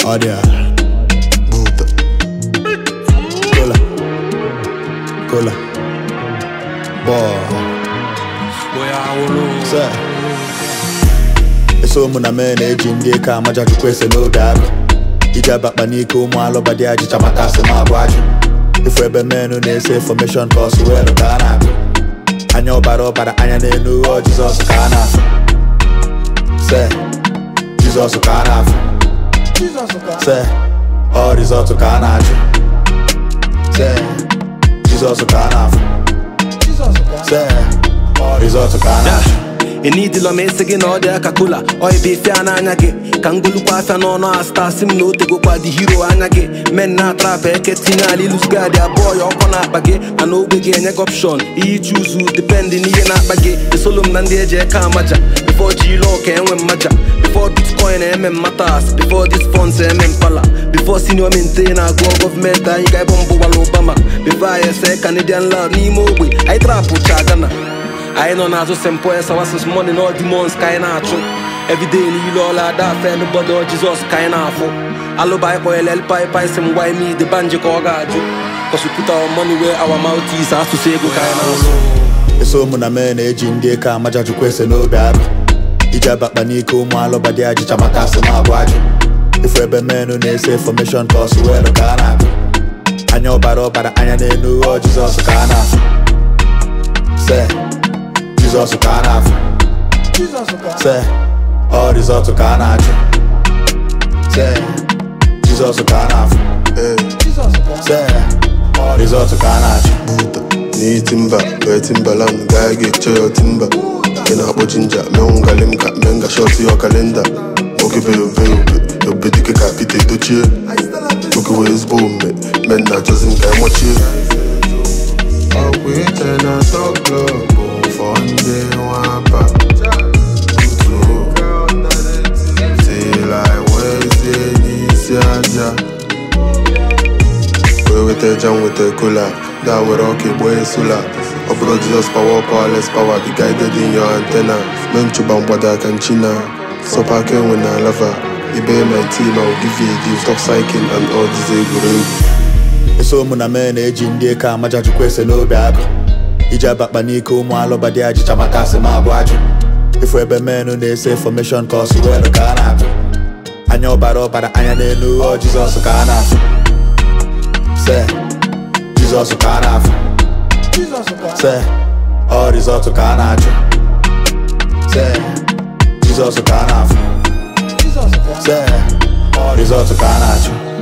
Audio. Buta. Cola. Cola. Boy. Sir. eso ụmụ na mee na-eji ndị eke amaja chukwu ese n'oge agụ iji abakpa n'ike ụmụ alụba dị ajịcha maka asị ma abụ ajụ ifu ebe menụ na-ese infọmeshọn ka ọsụ welu ka a na-agụ anya ọbara ọbara anya n'elu ọ jizọs ka a na-afụ se jizọs ka a na-afụ se ọ rizọtụ ka a na-achụ se jizọs ka a na-afụ se ọ rizọtụ ka a na-achụ enidila m esi gị na ọ dị aka kola oibe ife a n'anya gị ka ngolukwa afịa n'ọnụ asta si m na otegokwa dị hiro anya gị men na atrapa eke tinye ala ilusgadi abụọ ya ọkọ na-akpa gị mana ogbe gị enye gị opshon ihe chuzu dependị n'ihe na-akpa gị esolo m na ndị eji eke amaja before ji ile ọka enwe mmaja before bitcoin eme mmatas before this funds eme mpala before senior maintain na-agụọ gọọmenti anyị ga-ebe mbụ gwara obama before anyị ese canadian lab n'ime ogbe anyị trapụ cha gana anyị nọ n'azụ st paul sawasis money na demons ka anyị na-achụ everyday niile ọla ada afe nbọdọ jizọs ka anyị na-afụ alụba anyị kpọnyere elpai si m gwa ime ide banji ka ọ ga-ajụ kọsụpụta money wee our mouth is asụsụ ego ka anyị na-asụ eso ụmụ na mee na-eji ndị eke amaja chukwu ese n'obe agụ iji abakpa n'ike ụmụ alụba dị ajịcha maka asị ma abụ ajụ ifu ebe menụ na-ese infọmeshọn ka ọsụ welu ka a na-agụ anya ọbara ọbara anya n'elu ọ jizọs ka a na-afụ se jizọs ka a na-afụ se ọ rizọtụ ka a na-achụ se jizọs ka a na-afụ se ọ rizọtụ ka a na-achụ buta ni timba wee timbaland gaa ga-eche ya timba ị na-akpọ jinja menwụgali m ka menga shọt ya kalenda nwoke be obe obe obe dike ka pete dochie nwoke wee ezigbo omume men na-achọzi m ka emọchie ọkwa iche na tọklọ bụ fọ ndị nwapa tuo tila wezie n'isi aja wee weta eja m weta kola da were ọka egbo esula ọ bụrụ jizọs power powerless power be guided in your antenna mee nchụba mgbada aka nchina sọpa aka enwe na lava ibe my team I will give you a gift stop cycling and all these egwuregwu eso ụmụ na mee na-eji ndị eke amaja chukwu ese n'obe agụ iji abakpa n'ike ụmụ alụba dị ajịcha maka asị ma abụ ajụ ifu ebe menụ na-ese infọmeshọn ka ọsụ welu ka a na-agụ anya ọbara ọbara anya n'elu ọ jizọs ka a na-afụ se jizọs ka a na-afụ se ọ rizọtụ ka a na-achụ se jizọs ka a na-afụ se ọ rizọtụ ka a na-achụ